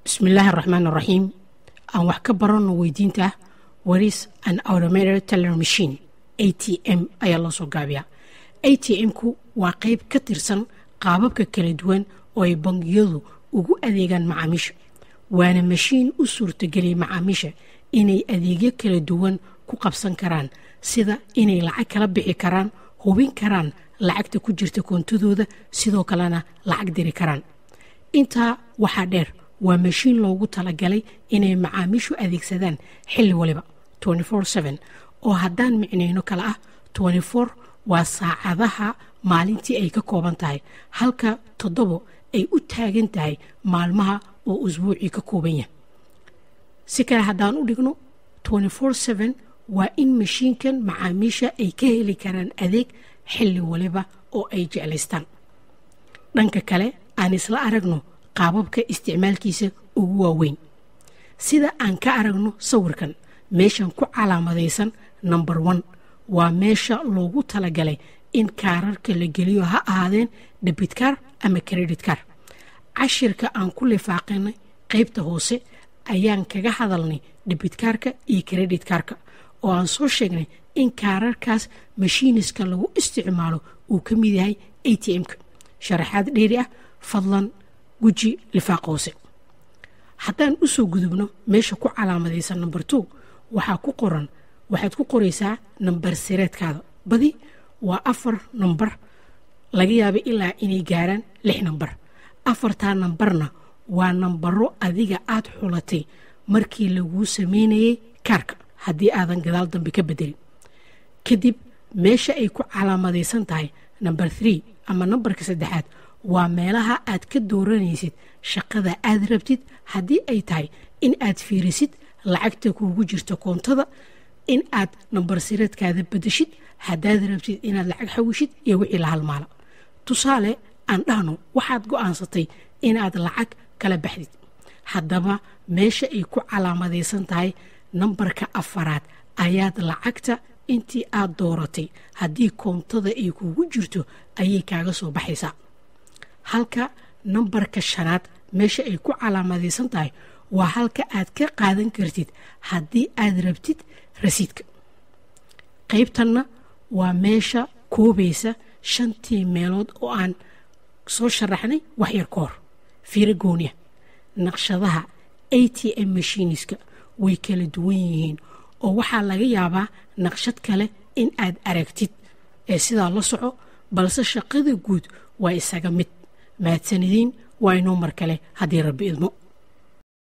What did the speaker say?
bismillaahi araxmaan araxiim aan wax ka baranno weydiinta ah waris an automated teller machine a t m ayaa loo soo gaabiyaa a t m-ku waa qayb ka tirsan qaababka kala duwan oo ay bangiyadu ugu adeegaan macaamiisha waana mashiin u suurtageliyay macaamiisha inay adeegyo kala duwan ku qabsan karaan sida inay lacag kala bixi karaan hubin karaan lacagta ku jirta koontadooda sidoo kalena lacag diri karaan intaa waxaa dheer waa mashiin loogu talagalay inay macaamiishu adeegsadaan xilli waliba oo haddaan micnayno kale ah waa saacadaha maalintii ay ka kooban tahay halka toddobo ay u taagan tahay maalmaha oo usbuucii ka kooban yahay si kale haddaan u dhigno waa in mashiinkan macaamiisha ay ka heli karaan adeeg xilli waliba oo ay jeclaystaan dhanka kale aan isla aragno qaababka isticmaalkiisa ugu waaweyn sida aan ka aragno sawirkan meeshan ku calaamadaysan number one waa meesha loogu talagalay in kaararka la geliyo ha ahaadeen debitkaar ama credit kaar cashirka aan ku lifaaqinay qaybta hoose ayaan kaga hadalnay debitkaarka iyo credit kaarka oo aan soo sheegnay in kaararkaas mashiiniska lagu isticmaalo uu ka mid yahay a t m-ka sharaxaad dheeri ah fadlan guji lifaaq hoose haddaan u soo gudubno meesha ku calaamadaysan number two waxaa ku qoran waxaad ku qoraysaa nambar sireedkaada badi waa afar nambar laga yaaba ilaa inay gaaraan lix nambar afartaa nambarna waa nambaro adiga aad xulatay markii laguu sameynayay kaarka haddii aadan gadaal dambe ka bedelin kadib meesha ay ku calaamadaysan tahay namber three ama nambarka saddexaad waa meelaha aad ka dooranaysid shaqada aad rabtid haddii ay tahay in aad fiirisid lacagta kuugu jirta koontada in aad nambar sireedkaada badashid haddaad rabtid inaad lacag xawishid iyo wixii la halmaala tusaale aan dhahno waxaad go'aansatay inaad lacag kala baxdid haddaba meesha ay ku calaamadaysan tahay nambarka afaraad ayaad lacagta intii aad dooratay haddii koontada ay kuugu jirto ayay kaaga soo baxaysaa halka nambarka shanaad meesha ay ku calaamadaysan tahay waa halka aad ka qaadan kartid haddii aad rabtid rasiidka qaybtanna waa meesha koobaysa shantii meelood oo aan soo sharaxnay waxyar ka hor fiiro gooniya naqshadaha a t m mashiniska way kala duwan yihiin oo waxaa laga yaabaa naqshad kale in aad aragtid ee sidaa la soco balse shaqada guud waa isaga mid mahadsanidin waa inoo mar kale haddii rabbi idmo